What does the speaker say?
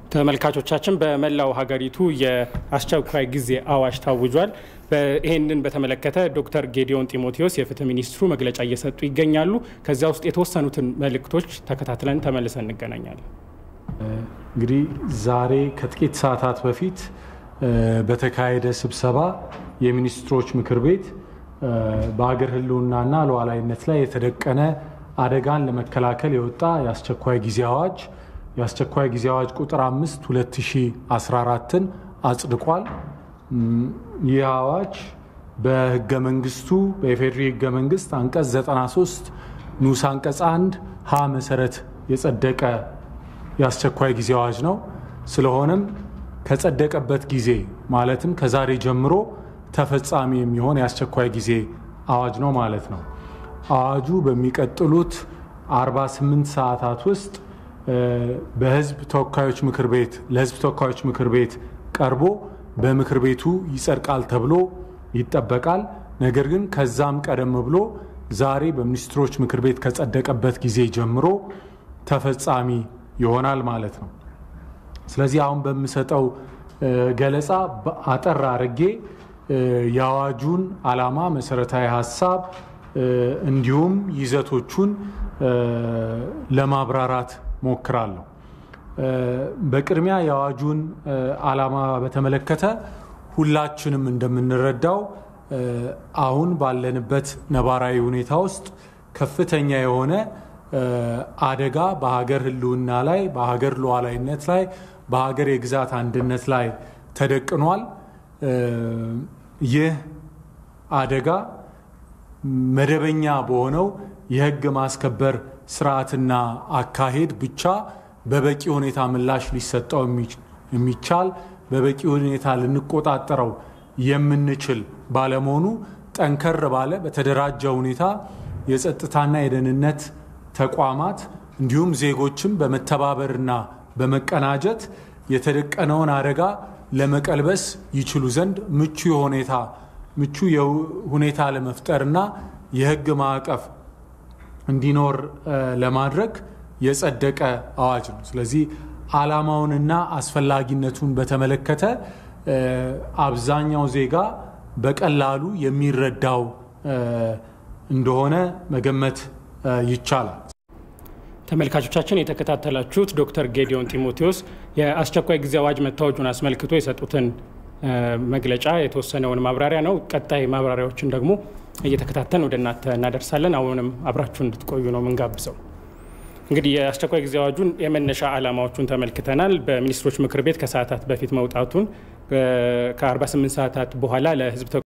ተመልካቾቻችን በመላው ሀገሪቱ የአስቸኳይ ጊዜ አዋጅ ታውጇል። ይህንን በተመለከተ ዶክተር ጌዲዮን ጢሞቴዎስ የፍትህ ሚኒስትሩ መግለጫ እየሰጡ ይገኛሉ። ከዚያ ውስጥ የተወሰኑትን መልእክቶች ተከታትለን ተመልሰን እንገናኛለን። እንግዲህ ዛሬ ከጥቂት ሰዓታት በፊት በተካሄደ ስብሰባ የሚኒስትሮች ምክር ቤት በሀገር ሕልውናና ሉዓላዊነት ላይ የተደቀነ አደጋን ለመከላከል የወጣ የአስቸኳይ ጊዜ አዋጅ የአስቸኳይ ጊዜ አዋጅ ቁጥር 5 2014ን አጽድቋል። ይህ አዋጅ በህገ መንግስቱ በኢፌዴሪ ህገ መንግስት አንቀጽ 93 ንዑስ አንቀጽ 1 ሀ መሰረት የጸደቀ የአስቸኳይ ጊዜ አዋጅ ነው። ስለሆነም ከጸደቀበት ጊዜ ማለትም ከዛሬ ጀምሮ ተፈጻሚ የሚሆን የአስቸኳይ ጊዜ አዋጅ ነው ማለት ነው። አዋጁ በሚቀጥሉት 48 ሰዓታት ውስጥ በህዝብ ተወካዮች ምክር ቤት ለህዝብ ተወካዮች ምክር ቤት ቀርቦ በምክር ቤቱ ይጸድቃል ተብሎ ይጠበቃል። ነገር ግን ከዛም ቀደም ብሎ ዛሬ በሚኒስትሮች ምክር ቤት ከጸደቀበት ጊዜ ጀምሮ ተፈጻሚ ይሆናል ማለት ነው። ስለዚህ አሁን በምሰጠው ገለጻ አጠር አድርጌ የአዋጁን ዓላማ፣ መሰረታዊ ሀሳብ እንዲሁም ይዘቶቹን ለማብራራት ሞክራለሁ። በቅድሚያ የአዋጁን ዓላማ በተመለከተ ሁላችንም እንደምንረዳው አሁን ባለንበት ነባራዊ ሁኔታ ውስጥ ከፍተኛ የሆነ አደጋ በሀገር ሕልውና ላይ፣ በሀገር ሉዓላዊነት ላይ፣ በሀገር የግዛት አንድነት ላይ ተደቅኗል። ይህ አደጋ መደበኛ በሆነው የህግ ማስከበር ስርዓትና አካሄድ ብቻ በበቂ ሁኔታ ምላሽ ሊሰጠው የሚቻል በበቂ ሁኔታ ልንቆጣጠረው የምንችል ባለመሆኑ ጠንከር ባለ በተደራጀ ሁኔታ የጸጥታና የደህንነት ተቋማት እንዲሁም ዜጎችም በመተባበርና በመቀናጀት የተደቀነውን አደጋ ለመቀልበስ ይችሉ ዘንድ ምቹ ሁኔታ ምቹ ሁኔታ ለመፍጠርና የህግ ማዕቀፍ እንዲኖር ለማድረግ የጸደቀ አዋጅ ነው። ስለዚህ ዓላማውንና አስፈላጊነቱን በተመለከተ አብዛኛው ዜጋ በቀላሉ የሚረዳው እንደሆነ መገመት ይቻላል። ተመልካቾቻችን የተከታተላችሁት ዶክተር ጌዲዮን ጢሞቴዎስ የአስቸኳይ ጊዜ አዋጅ መታወጁን አስመልክቶ የሰጡትን መግለጫ የተወሰነውን ማብራሪያ ነው። ቀጣይ ማብራሪያዎችን ደግሞ እየተከታተልን ወደ እናንተ እናደርሳለን። አሁንም አብራችሁ እንድትቆዩ ነው ምንጋብዘው። እንግዲህ የአስቸኳይ ጊዜ አዋጁን የመነሻ ዓላማዎቹን ተመልክተናል። በሚኒስትሮች ምክር ቤት ከሰዓታት በፊት መውጣቱን ከ48 ሰዓታት በኋላ ለህዝብ